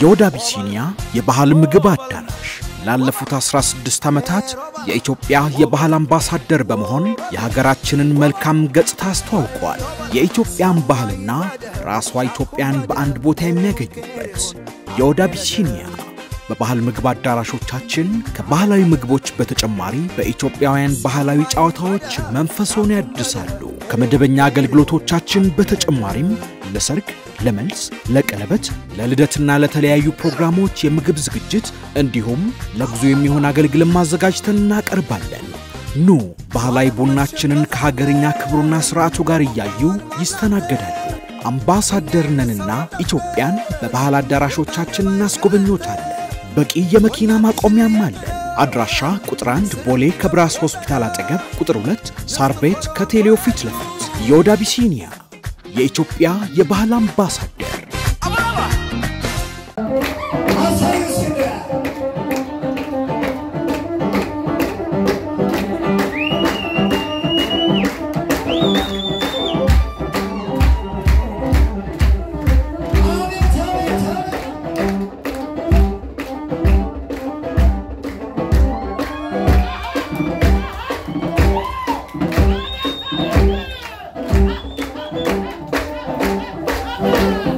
የወደ አቢሲኒያ የባህል ምግብ አዳራሽ ላለፉት 16 ዓመታት የኢትዮጵያ የባህል አምባሳደር በመሆን የሀገራችንን መልካም ገጽታ አስተዋውቋል። የኢትዮጵያን ባህልና ራሷ ኢትዮጵያን በአንድ ቦታ የሚያገኙበት የወደ አቢሲኒያ በባህል ምግብ አዳራሾቻችን ከባህላዊ ምግቦች በተጨማሪ በኢትዮጵያውያን ባህላዊ ጨዋታዎች መንፈሶን ያድሳሉ። ከመደበኛ አገልግሎቶቻችን በተጨማሪም ለሰርግ፣ ለመልስ፣ ለቀለበት፣ ለልደትና ለተለያዩ ፕሮግራሞች የምግብ ዝግጅት እንዲሁም ለጉዞ የሚሆን አገልግሎት ማዘጋጅተን እናቀርባለን። ኑ ባህላዊ ቡናችንን ከሀገርኛ ክብሩና ስርዓቱ ጋር እያዩ ይስተናገዳሉ። አምባሳደር ነንና ኢትዮጵያን በባህል አዳራሾቻችን እናስጎበኞታለን። በቂ የመኪና ማቆሚያም አለን። አድራሻ ቁጥር 1 ቦሌ ከብራስ ሆስፒታል አጠገብ፣ ቁጥር 2 ሳር ቤት ከቴሌው ፊት ለፊት። የወደ አቢሲኒያ የኢትዮጵያ የባህል አምባሳደር Thank you.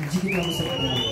እጅግ እናመሰግናለን።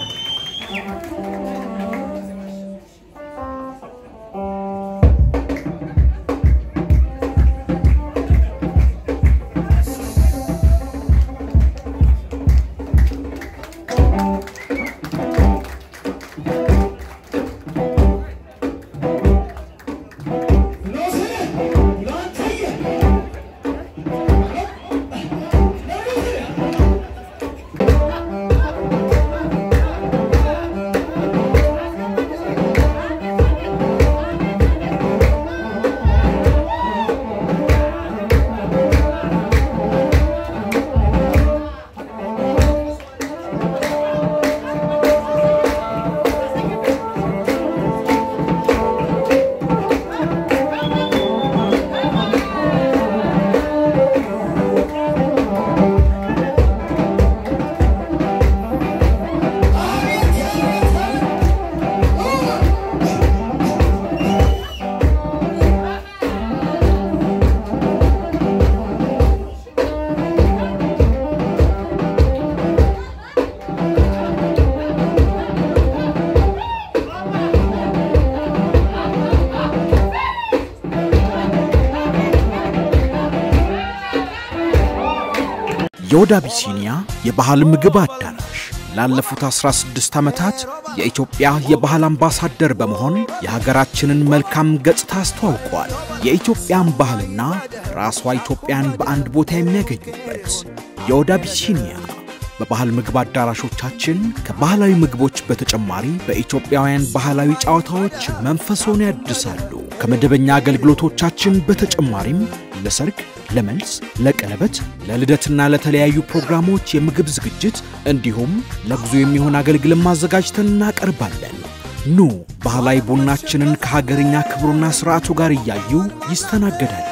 የወደ አቢሲኒያ የባህል ምግብ አዳራሽ ላለፉት 16 ዓመታት የኢትዮጵያ የባህል አምባሳደር በመሆን የሀገራችንን መልካም ገጽታ አስተዋውቋል። የኢትዮጵያን ባህልና ራሷ ኢትዮጵያን በአንድ ቦታ የሚያገኙበት የወደ አቢሲኒያ በባህል ምግብ አዳራሾቻችን ከባህላዊ ምግቦች በተጨማሪ በኢትዮጵያውያን ባህላዊ ጨዋታዎች መንፈሶን ያድሳሉ። ከመደበኛ አገልግሎቶቻችን በተጨማሪም ለሰርግ፣ ለመልስ፣ ለቀለበት፣ ለልደትና ለተለያዩ ፕሮግራሞች የምግብ ዝግጅት እንዲሁም ለጉዞ የሚሆን አገልግሎት ማዘጋጅተን እናቀርባለን። ኑ ባህላዊ ቡናችንን ከሀገርኛ ክብሩና ስርዓቱ ጋር እያዩ ይስተናገዳሉ።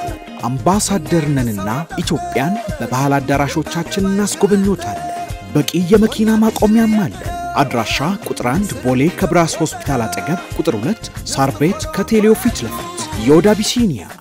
አምባሳደር ነንና ኢትዮጵያን በባህል አዳራሾቻችን እናስጎበኞታለን። በቂ የመኪና ማቆሚያም አለን። አድራሻ ቁጥር 1 ቦሌ ከብራስ ሆስፒታል አጠገብ፣ ቁጥር 2 ሳር ቤት ከቴሌው ፊት ለፊት የወደ አቢሲኒያ